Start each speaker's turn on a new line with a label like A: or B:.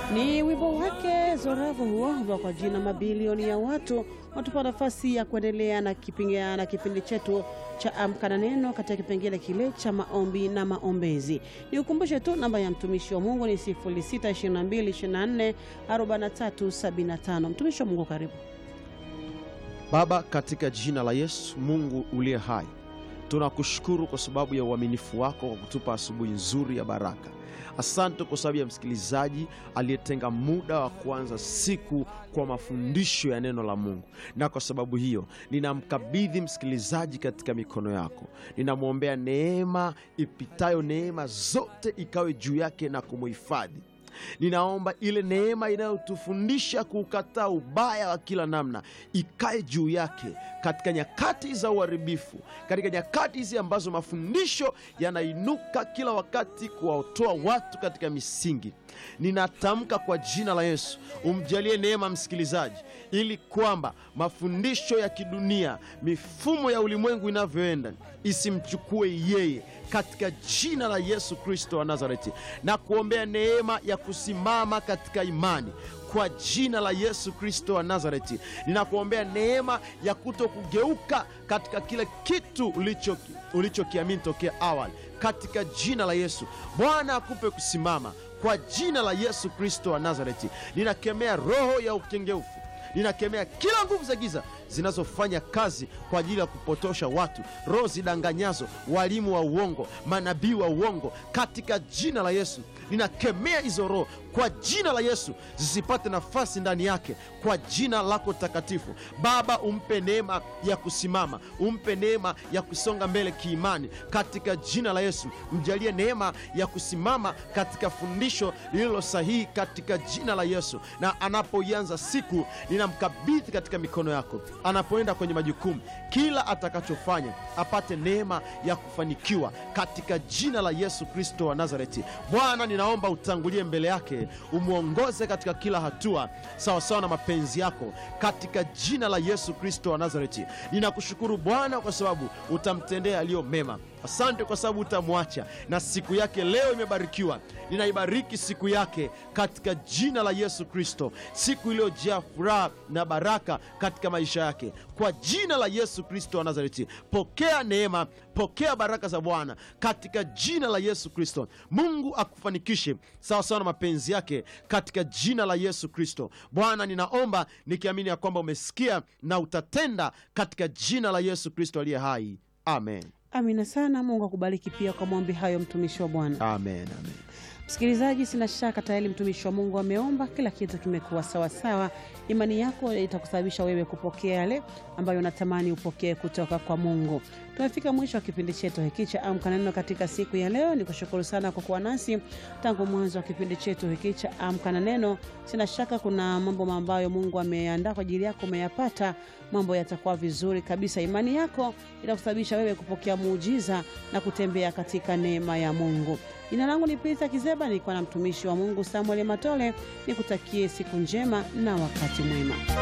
A: Ni wimbo wake Zoravu huo ambao kwa jina mabilioni ya watu watupa nafasi ya kuendelea na kipindi, na kipindi chetu cha Amka na Neno katika kipengele kile cha maombi na maombezi. Nikukumbushe tu namba ya mtumishi wa Mungu ni 0622244375. Mtumishi wa Mungu, karibu.
B: Baba, katika jina la Yesu, Mungu uliye hai, tunakushukuru kwa sababu ya uaminifu wako kwa kutupa asubuhi nzuri ya baraka. Asante kwa sababu ya msikilizaji aliyetenga muda wa kuanza siku kwa mafundisho ya neno la Mungu, na kwa sababu hiyo ninamkabidhi msikilizaji katika mikono yako. Ninamwombea neema ipitayo neema zote ikawe juu yake na kumuhifadhi. Ninaomba ile neema inayotufundisha kuukataa ubaya wa kila namna ikae juu yake katika nyakati za uharibifu, katika nyakati hizi ambazo mafundisho yanainuka kila wakati kuwaotoa watu katika misingi. Ninatamka kwa jina la Yesu, umjalie neema msikilizaji, ili kwamba mafundisho ya kidunia, mifumo ya ulimwengu inavyoenda isimchukue yeye, katika jina la Yesu Kristo wa Nazareti, na kuombea neema ya kusimama katika imani kwa jina la Yesu Kristo wa Nazareti, ninakuombea neema ya kuto kugeuka katika kile kitu ulichokiamini ulicho tokea awali, katika jina la Yesu. Bwana akupe kusimama kwa jina la Yesu Kristo wa Nazareti. Ninakemea roho ya ukengeufu, ninakemea kila nguvu za giza zinazofanya kazi kwa ajili ya kupotosha watu, roho zidanganyazo, walimu wa uongo, manabii wa uongo, katika jina la Yesu ninakemea hizo roho kwa jina la Yesu, zisipate nafasi ndani yake, kwa jina lako takatifu. Baba, umpe neema ya kusimama, umpe neema ya kusonga mbele kiimani, katika jina la Yesu. Mjalie neema ya kusimama katika fundisho lililo sahihi, katika jina la Yesu. Na anapoianza siku, ninamkabidhi katika mikono yako. Anapoenda kwenye majukumu, kila atakachofanya apate neema ya kufanikiwa, katika jina la Yesu Kristo wa Nazareti. Bwana, ninaomba utangulie mbele yake umwongoze katika kila hatua sawasawa na mapenzi yako katika jina la Yesu Kristo wa Nazareti. Ninakushukuru Bwana kwa sababu utamtendea yaliyo mema. Asante kwa sababu utamwacha na siku yake leo imebarikiwa. Ninaibariki siku yake katika jina la Yesu Kristo, siku iliyojaa furaha na baraka katika maisha yake kwa jina la Yesu Kristo wa Nazareti. Pokea neema, pokea baraka za Bwana katika jina la Yesu Kristo. Mungu akufanikishe sawasawa na mapenzi yake katika jina la Yesu Kristo. Bwana, ninaomba nikiamini ya kwamba umesikia na utatenda katika jina la Yesu Kristo aliye hai, amen.
A: Amina sana. Mungu akubariki pia kwa maombi hayo, mtumishi wa Bwana.
B: Amen, amen.
A: Msikilizaji, sina shaka tayari mtumishi wa Mungu ameomba, kila kitu kimekuwa sawasawa. Imani yako itakusababisha wewe kupokea yale ambayo unatamani upokee kutoka kwa Mungu. Tumefika mwisho wa kipindi chetu hiki cha Amka na Neno katika siku ya leo. Ni kushukuru sana kwa kuwa nasi tangu mwanzo wa kipindi chetu hiki cha Amka na Neno. Sina shaka kuna mambo ambayo Mungu ameandaa kwa ajili yako, umeyapata. Mambo yatakuwa vizuri kabisa. Imani yako itakusababisha wewe kupokea muujiza na kutembea katika neema ya Mungu. Jina langu ni Pita Kizeba, nilikuwa na mtumishi wa Mungu Samuel Matole. Nikutakie siku njema na wakati mwema.